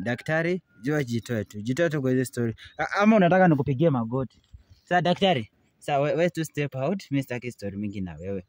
daktari jua jitoe tu jitoe tu kwa hizi story A- ama unataka nikupigie magoti saa daktari saa we, we tu step out mi sitaki story mingi na wewe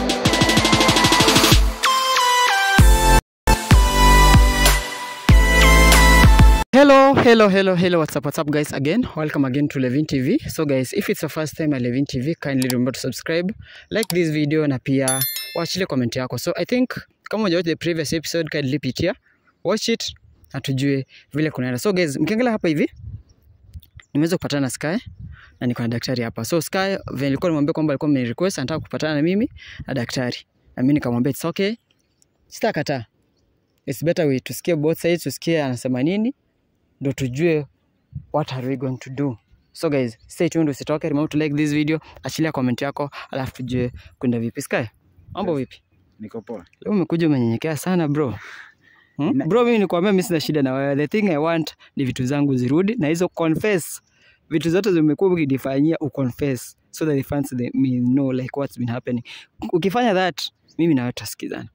Hello, hello, hello, hello. What's up, what's up, guys? Again, welcome again to Levin TV. So, guys, if it's your first time at Levin TV, kindly remember to subscribe, like this video, na pia wachilie comment yako. So, I think kama hujawatch the previous episode, kindly pitia, watch it, na tujue vile kunaenda. So, guys, mkiangalia hapa hivi, nimeweza kupatana na Sky na niko na daktari hapa. So, Sky vile nilikuwa nimwambia kwamba alikuwa amenirequest anataka kupatana na mimi na daktari, na mimi nikamwambia it's okay, sitakataa. It's better we tusikie both sides, tusikie anasema nini ndo tujue what are we going to do so guys stay tuned usitoke remember to like this video achilia comment yako alafu tujue kwenda vipi sky mambo Yes. vipi niko poa leo umekuja umenyenyekea sana bro Hmm? Ina- bro mimi nikwambia mimi sina shida na wewe the thing i want ni vitu zangu zirudi na hizo confess vitu zote zimekuwa ukidifanyia uconfess so that the fans they may know like what's been happening ukifanya that mimi na wewe tutasikizana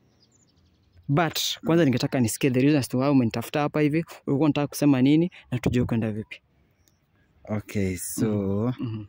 but kwanza ningetaka nisikie the reason as to why umenitafuta hapa hivi ulikuwa unataka kusema nini na tujue kwenda vipi okay so Mhm,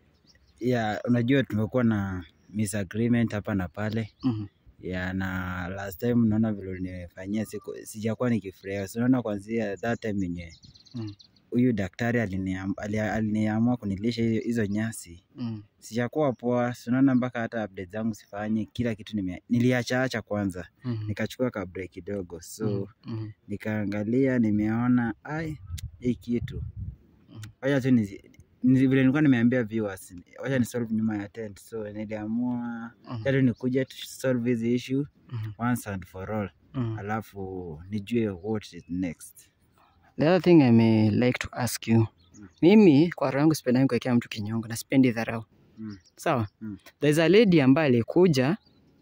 yeah unajua tumekuwa na misagreement hapa na pale mhm, ya na last time naona vile ulinifanyia siku sijakuwa nikifurahia so naona kwanzia that time yenye Mm. huyu daktari aliniam- ali- aliniamua kunilisha hizo- hizo nyasi mhm, sijakuwa poa sinaona mpaka hata update zangu sifanye kila kitu nime, niliachaacha kwanza mhm, nikachukua ka break kidogo so mhm, nikaangalia nimeona ai hii kitu Mhm. wacha tu nizi- nizi- vile nilikuwa nimeambia viewers wacha ni solve nyuma ya tent so niliamua mhm, tatu nikuje tu solve hizi issue mhm, once and for all mhm. alafu nijue what is next The other thing I may like to ask you. Mm. Mimi kwa roho yangu sipendangi kuwekea mtu kinyongo na sipendi dharau. Mm. Sawa? Mm. There's a lady ambaye alikuja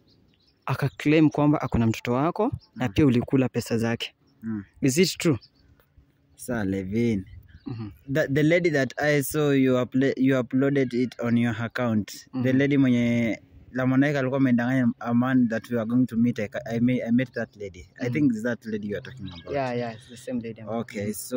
akaclaim kwamba akona mtoto wako na Mm. pia ulikula pesa zake. Mm. Is it true? sa levin Mhm. the, the lady that i saw you, upla- you uploaded it on your account the Mhm. lady mwenye lamonaika alikuwa amedanganya a man that we are going to meet I, ca- I, may, I met that lady i Mhm. think it's that lady you are talking about Yeah, yeah, it's the same lady. I'm okay so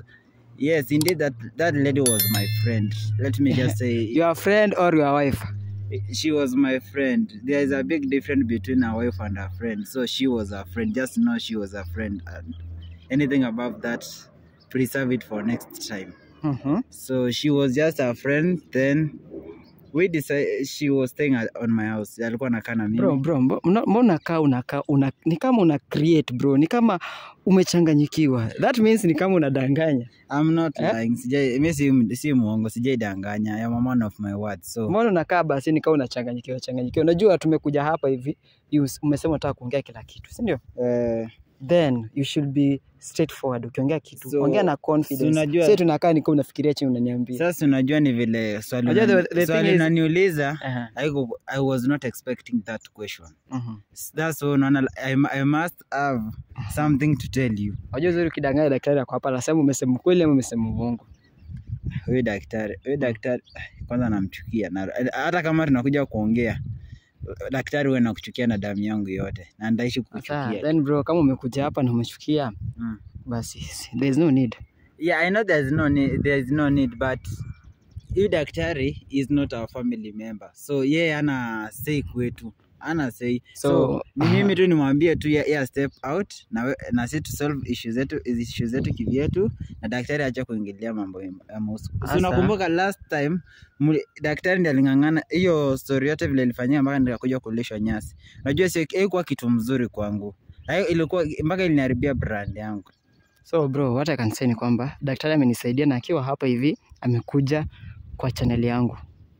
yes indeed that that lady was my friend let me just say Your friend or your wife? she was my friend there is a big difference between a wife and a friend so she was a friend just know she was a friend and anything above that preserve it for next time Mhm. so she was just a friend then we decided she was staying at, on my house alikuwa nakaa na mimi Bro, bro, mbo- mna- mbona kaa unakaa una, ni kama una create bro, ni kama umechanganyikiwa. That means ni kama unadanganya. i'm not Eh? lying sijai mi si, si muongo sijaidanganya i am a man of my words so Mbona unakaa basi ni kama unachanganyikiwa changanyikiwa? Unajua tumekuja hapa hivi, you s- umesema unataka kuongea kila kitu, si ndio? eh, Then you should be straightforward. Ukiongea kitu, So, ongea na si confidence. unajua- Sasa tunakaa ni kama unafikiria chini unaniambia. sasa unajua ni vile swali Unajua the- unani- the thing swali is- unaniuliza Aha. I, I was not expecting that question Mhm. that's why unaona I, I must have something to tell you Unajua uzuri ukidanganya daktari ako hapa, anasema umesema ukweli ama umesema uongo. huyu daktari huyu daktari kwanza namchukia na hata kama tunakuja kuongea daktari huwe nakuchukia na damu yangu yote na ndaishi Sasa kukuchukia then bro, kama umekuja hapa na umechukia, mm. basi there is no need. yeah i know there's no need, there's no need but huyu daktari is not our family member so yeye ana say kwetu ana say so, So, ni mimi tu nimwambie tu ya, ya step out na, we- na si tu solve issue zetu issue zetu kivyetu na daktari acha kuingilia mambo ya ya muhusu so Sasa- unakumbuka last time muli, daktari ndiye aling'ang'ana hiyo story yote vile ilifanyika mpaka nikakuja kulishwa nyasi unajua sio haikuwa kitu mzuri kwangu Hayo ilikuwa mpaka iliniharibia brand yangu So bro, what I can say ni kwamba daktari amenisaidia na akiwa hapa hivi amekuja kwa channel yangu.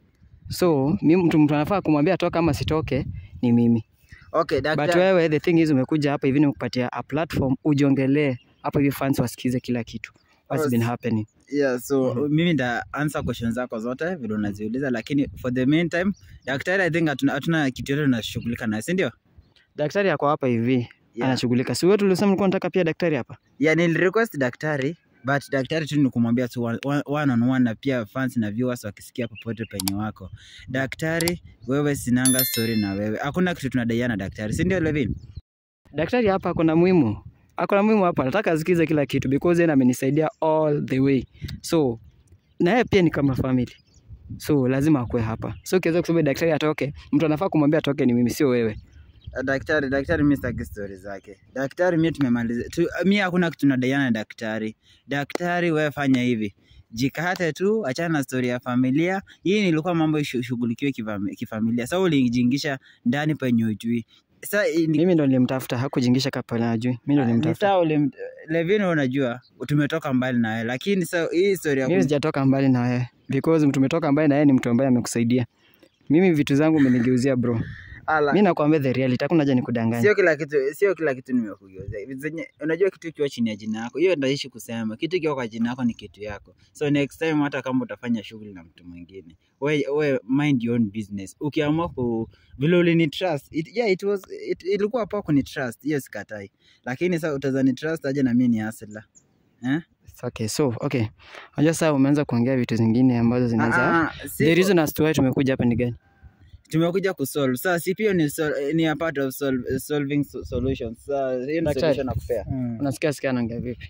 So mimi mtu mtu anafaa kumwambia atoke ama sitoke ni mimi. okay But daktari wewe the thing is umekuja hapa hivi nimekupatia a platform ujiongelee hapa hivi fans wasikize kila kitu. What's Oh, been s- happening? yeah so Mhm. mimi nda answer questions zako zote vile unaziuliza lakini for the meantime daktari i think hatuna, hatuna kitu yote tunashughulika nayo si ndio Daktari ako hapa hivi yeah. anashughulika. Si wewe tulisema ulikuwa unataka pia daktari hapa? yeah, nilirequest daktari but daktari tu ni kumwambia tu one, one on one na pia fans na viewers wakisikia popote penye wako daktari wewe sinanga story na wewe hakuna kitu tunadaiana daktari si ndio Levin Daktari hapa ako na muhimu. ako na muhimu hapa, nataka asikize kila kitu because yeye amenisaidia all the way, so na yeye pia ni kama family, so lazima akue hapa. So ukiweza kusema daktari atoke, mtu anafaa kumwambia atoke ni mimi, sio wewe. daktari daktari mi sitaki stori zake daktari mi tumemaliza tu, mi hakuna kitu nadaiana na daktari daktari wewe fanya hivi jikate tu achana na stori ya familia hii nilikuwa mambo ishughulikiwe kifami- kifamilia sa ulijiingisha ndani penye ujui sa i- ni- Mimi ndo nilimtafuta, hakujingisha kapa na ajui. Mimi ndo ni nilimtafuta. sawa ulim- Levin unajua tumetoka mbali na wewe lakini sa hii stori ya Mimi kum- sijatoka mbali na wewe because mtu umetoka mbali na yeye ni mtu ambaye amekusaidia. Mimi vitu zangu umenigeuzia bro. Ala, Mimi nakwambia the reality, hakuna haja nikudanganya. sio kila kitu sio kila kitu nimekugeuzia Hivi zenye unajua kitu ikiwa chini ya jina yako hiyo ndaishi kusema kitu ikiwa kwa jina yako ni kitu yako so next time hata kama utafanya shughuli na mtu mwingine we, we mind your own business ukiamua ku vile ulini trust it, yeah, it was it, ilikuwa poa kuni trust hiyo sikatai lakini sasa utazani trust aje na mimi ni asla eh? It's okay. So, okay. Unajua sasa umeanza kuongea vitu zingine ambazo zinaweza Ah, ah, si- The reason as to why tumekuja hapa ni gani? tumekuja kusolve sasa si pia ni, sol, ni a part of sol, solving so- solutions sasa hiyo ni Daktari. solution nakupea Mm. Unasikia sikia anaongea vipi?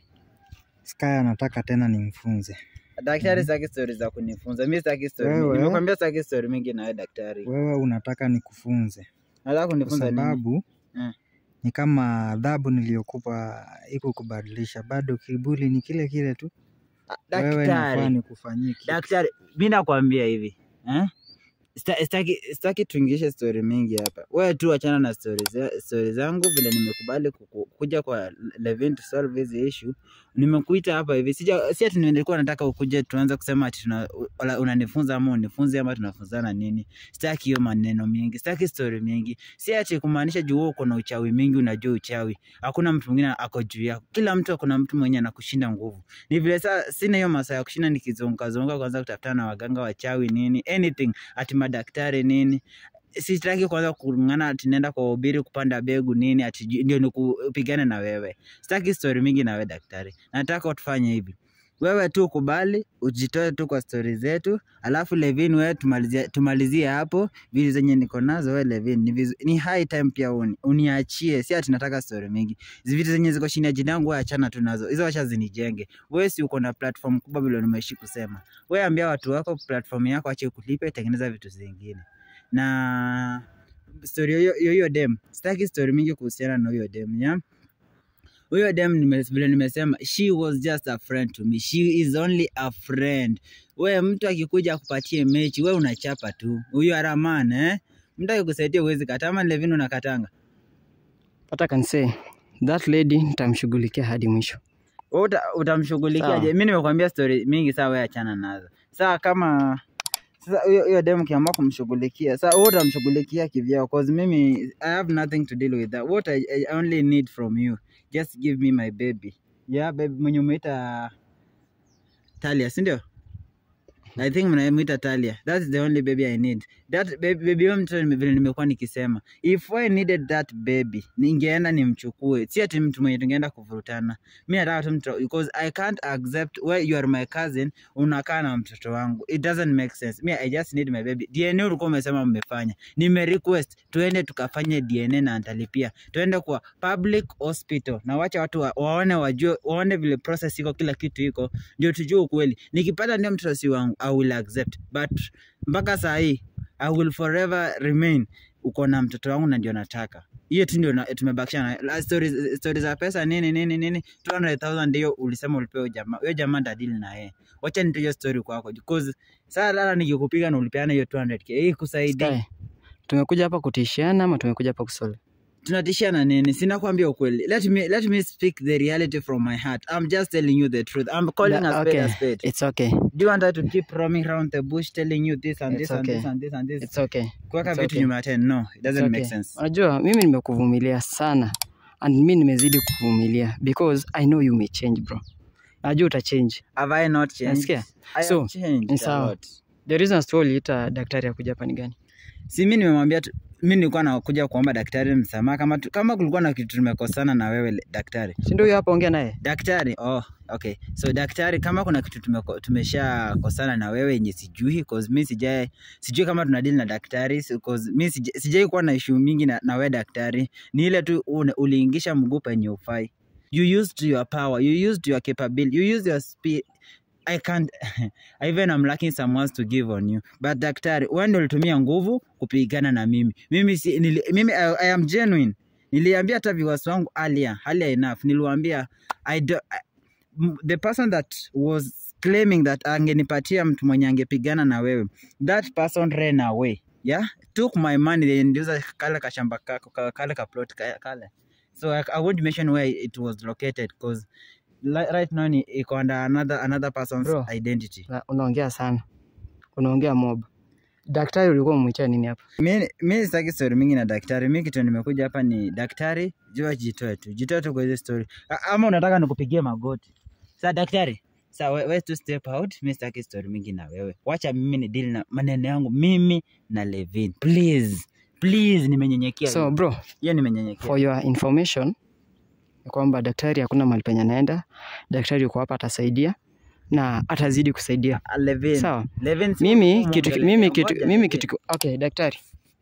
Sky anataka tena nimfunze. Daktari Mhm. sitaki stori za kunifunza. Mimi sitaki stori. Wewe? Nimekwambia sitaki stori mingi na wewe daktari. Wewe unataka nikufunze Nataka kwa kunifunza nini? sababu Mm. ni kama adhabu niliyokupa iko kubadilisha, bado kiburi ni kile kile tu. Ah, Wewe nafaa Daktari. nikufanyie kitu. Daktari, mimi nakwambia hivi. Eh? Sita- Sitaki sitaki tuingishe stori mingi hapa. Wewe tu achana na stori za, stori zangu vile nimekubali kuku- kuja kwa Levin to solve hizi issue. Nimekuita hapa hivi. Sija si ati nilikuwa nataka ukuje tuanze kusema ati tuna, wala unanifunza ama unifunze ama tunafunzana nini. Sitaki hiyo maneno mingi. Sitaki stori mingi. Si ati kumaanisha juu wewe uko na uchawi mingi unajua uchawi. Hakuna mtu mwingine ako juu yako. Kila mtu kuna mtu mwenye anakushinda nguvu. Ni vile saa sina hiyo masaa ya kushinda nikizunguka zunguka kwanza kutafutana na waganga wachawi nini anything ati madaktari nini sitaki kwanza kung'ana ati naenda kwa ubiri kupanda begu nini ati ju- ndio nikupigane na wewe sitaki story mingi na wewe daktari nataka tufanye hivi wewe tu kubali ujitoe tu kwa stori zetu alafu Levin wewe tumalizie, tumalizie hapo vitu zenye niko nazo wewe Levin ni, vizu, ni high time pia uni, uniachie si ati nataka story mingi Hizi vitu zenye ziko chini ya jina yangu wewe achana tu nazo hizo wacha zinijenge wewe si uko na platform kubwa vile nimeishi kusema wewe ambia watu wako platform yako ache kulipe tengeneza vitu zingine na story hiyo hiyo hiyo dem sitaki story mingi kuhusiana na huyo dem ya huyo dem nime- vile nimesema she was just a friend to me she is only a friend we mtu akikuja akupatie mechi we unachapa tu huyo araman eh mtu akikusaidia huwezi kata ama levin unakatanga What I can say, that lady nitamshughulikia hadi mwisho. Wewe uta, utamshughulikia Sawa. je? Mimi nimekwambia story mingi, saa wewe achana nazo. Saa kama sasa huyo huyo dem ukiamua kumshughulikia, saa wewe utamshughulikia kivyao, cause mimi I have nothing to deal with that. What I, I only need from you, just give me my baby. Yeah, baby mwenye umeita Talia, si ndio? I think mnamuita Talia. That's the only baby I need. That baby, baby huyo mtoto nime- vile nimekuwa nikisema. If I needed that baby, ningeenda nimchukue. Si ati mtu mwenye tungeenda kuvurutana. Mi nataka tu mtoto because I can't accept where you are my cousin unakaa na mtoto wangu. It doesn't make sense. Me I just need my baby. DNA ulikuwa umesema mmefanya. Nime request tuende tukafanye DNA na nitalipia. Tuende kwa public hospital na wacha watu wa, waone wajue waone vile process iko kila kitu iko ndio tujue ukweli. Nikipata ndio mtoto si wangu I will accept. But mpaka saa hii I will forever remain uko na mtoto wangu na ndio nataka hiyo tu ndio na- tumebakisha na la- stories stories za pesa nini nini nini 200,000 ndio ulisema ulipewa huyo jamaa huyo jamaa ndadili na yeye wacha nitoe hiyo story kwako because saa lala nikikupiga na ulipeana hiyo 200k hii kusaidia Sky, tumekuja hapa kutishiana ama tumekuja hapa kusolve? tunatishana nini sina kuambia ukweli let me let me speak the reality from my heart i'm just telling you the truth i'm calling Da- a spade a okay, spade It's okay. do you want her to keep roaming around the bush telling you this and It's this and okay. this and this and this It's okay. kuweka it's vitu okay. nyuma ya 10 no it It's doesn't make okay. sense Unajua mimi nimekuvumilia sana and mimi nimezidi kuvumilia because I know you may change bro. Najua uta change. have i not changed Nasikia? i So, have changed ni a sawa. lot The reason as to why uliita daktari ya kuja hapa ni gani? si mi nimemwambia tu- mi nilikuwa nakuja kuomba daktari msamaha kama, tu- kama kulikuwa na kitu tumekosana na wewe le- daktari Si ndio huyo hapa ongea naye? daktari oh, okay so daktari kama kuna kitu tumeko- tumeshakosana na wewe yenye sijui cause mi sijai sijui kama tunadili na daktari so- cause mi sija- sijai kuwa na issue mingi na, na wewe daktari ni ile tu une- uliingisha mguu penye ufai you used your power you used your capability you used your speed I can't even I'm lacking some words to give on you but daktari wewe ndio ulitumia nguvu kupigana na mimi mimi si, nili, mimi I, I am genuine niliambia hata viewers wangu earlier earlier enough niliwaambia I do, I, m- the person that was claiming that angenipatia mtu mwenye angepigana na wewe that person ran away yeah took my money they ndiuza kale kashamba kako ka- kale ka plot ka- kale so I, I won't mention where it was located because right now ni iko under another another person's Bro. identity Na- unaongea sana unaongea mob daktari ulikuwa umwitia nini hapa mi mi sitaki story mingi na daktari mi kitu nimekuja hapa ni daktari jua jitoe tu jitoe tu kwa hizi story A- ama unataka nikupigie magoti sa daktari sa we, we to step out mi sitaki story mingi na wewe wacha mimi ni deal na maneno yangu mimi na Levin please please nimenyenyekea so bro hiyo nimenyenyekea for your information ni kwamba daktari hakuna mahali penye anaenda daktari yuko hapa atasaidia na atazidi kusaidia Ah, Levin sawa Levin si mimi mfumo kitu mbele. mimi kitu Ngoja mimi Levin. kitu okay daktari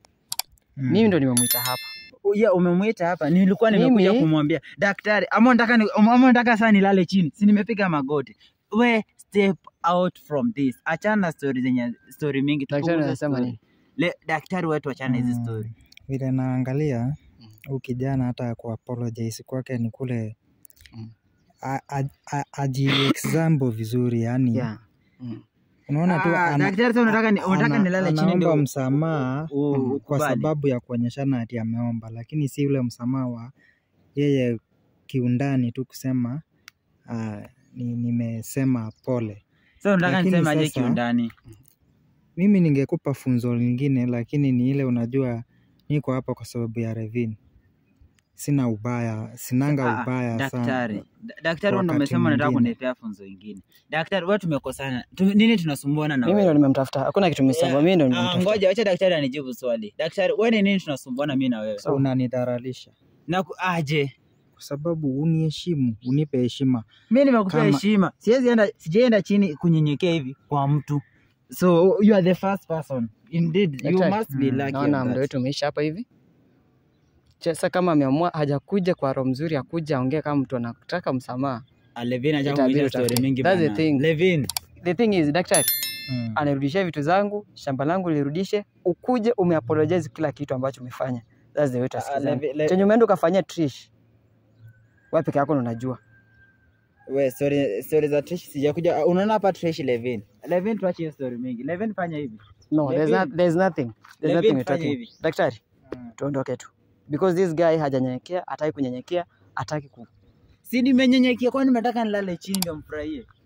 Mm. mimi ndo nimemwita hapa ya umemwita hapa nilikuwa nimekuja Mimi- kumwambia daktari ama unataka ni- ama unataka saa nilale chini si nimepiga magoti we step out from this achana na story zenye story mingi daktari tupunguze anasema story. nini Le, daktari wetu achana hizi Mm. story vile naangalia huu kijana hata ku apologize kwake ni kule Mm. a- a- a- aji example vizuri yani yeah mm. unaona tu Ah, ana- daktari sasa unataka ni- unataka ana- nilale chini anaomba ndio msamaha u- mm, kwa ukubali. sababu ya kuonyeshana ati ameomba lakini si ule msamaha wa yeye kiundani tu kusema ah, ni, nimesema pole sasa unataka lakini niseme aje sasa- kiundani mimi ningekupa funzo lingine lakini ni ile unajua niko hapa kwa sababu ya Revin sina ubaya sinanga Ah, ubaya daktari sana Da- daktari Kwa ndo wakati umesema unataka mwingine. kunipea funzo ingine daktari wewe tumekosana tu, nini tunasumbuana na mimi wewe ndo nimemtafuta hakuna kitu nimesema Yeah. mimi ndo Ah, nimemtafuta ngoja wacha daktari anijibu swali daktari wewe ni nini tunasumbuana mimi na wewe so unanidharalisha na ku- aje kwa sababu uniheshimu unipe heshima mi nimekupea Kama- heshima siwezi enda sijaenda chini kunyenyekea hivi kwa mtu so you are the first person indeed you Daktari. must be Mm. lucky naona on muda that. wetu umeisha hapa hivi sasa kama ameamua hajakuja kwa roho mzuri akuja aongee kama mtu anataka msamaha Ah, Levin acha Itabidi kuuliza story utafute. mingi That's the bana. thing. Levin the thing is daktari mm. anirudishie vitu zangu shamba langu lirudishe ukuje umeapologize kila kitu ambacho umefanya that's the way Ah, tusikizane Levi- Le- chenye umeenda ukafanyia trish wewe peke yako ndo unajua we story story za Trish sijakuja ah, unaona hapa Trish Levin Levin tuache hiyo story mingi Levin fanya hivi no there's, Levin- not, there's nothing there's Levin, nothing we're fanya talking hivi. daktari Mm. tuondoke tu because this guy hajanyenyekea hataki kunyenyekea hataki ku si nimenyenyekea kwani nimetaka nilale chini ndio mfurahie